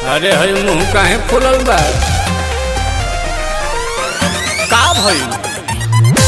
अरे हई मुंह काहे फुलल बा का भइल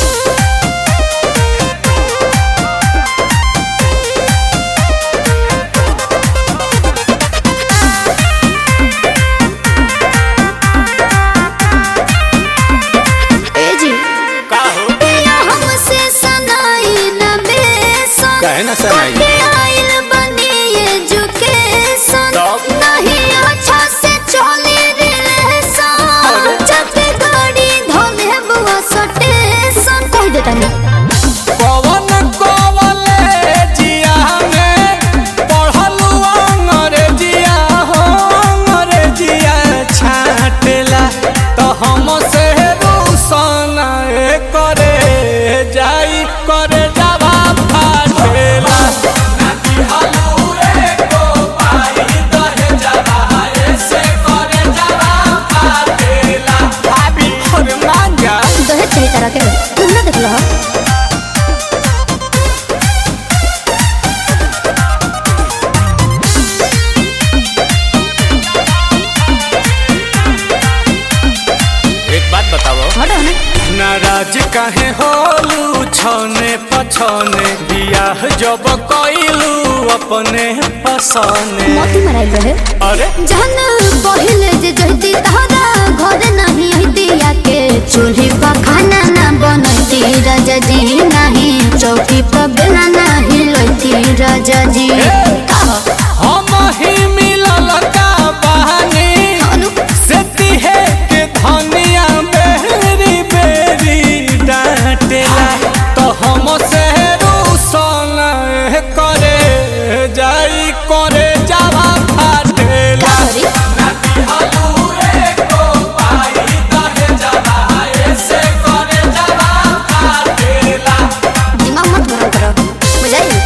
ए जी का हो पिया हमसे सनाई न बेसन काहे ना सनाई? कटे आइल बनी एजुकेशन तब? नहीं अच्छा से चले रिलेशन अरे? जब गाड़ी धोले बुआ सटेशन कह देता नहीं कवन कॉलेजिया में पढ़लू अंग्रेजिया हो अंग्रेजिया छाटेला तो हम से रोशन करे जाई करे जावा फाटेला भाभी और मांगा दहेज चाहिए तरह के तुम ना देख लो हो एक बात बताओ हटो ना नाराज काहे होलू छने पछने बियाह जब कइलू अपने पसने मोती मराई रहे अरे जहन पहिले जे जहती तहरा घर नहीं हती के चूल्ही पर खाना ना बनती राजा जी नहीं चौकी पर बेला नहीं लोती राजा जी हम ही मिलल का बहानी अनु से तिहे के धनिया बेरी बेरी डांटेला तो हम से रूसन करे जाई करे जावा फाटेला सॉरी दिमाग मत गरम करो बुझाई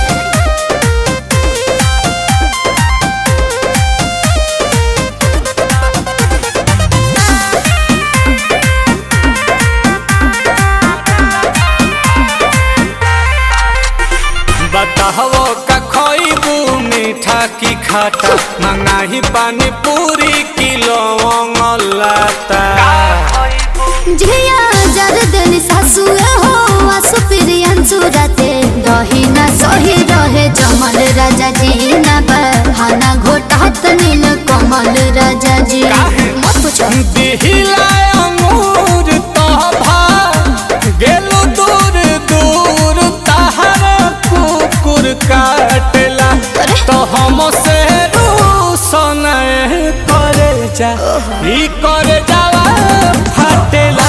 बताहो का खइबू मीठा की खाटा मंगाही पानी पूरी किलो लाता झिया जर देन सासु हो आसु प्रियंसु राते दही ना सही रहे जमल राजा जी ना बहाना घोटात नील कमल राजा जी काहे? मत पूछो दिहिला अंगूर तोभा गेलू दूर दूर तहर कुकुर काटेला अरे? तो हम से रूसन करे जा ई करे जावा फाटेला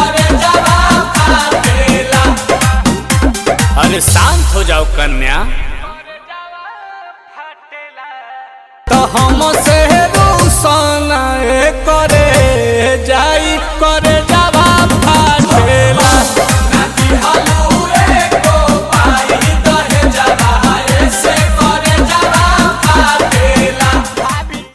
अरे शांत हो जाओ कन्या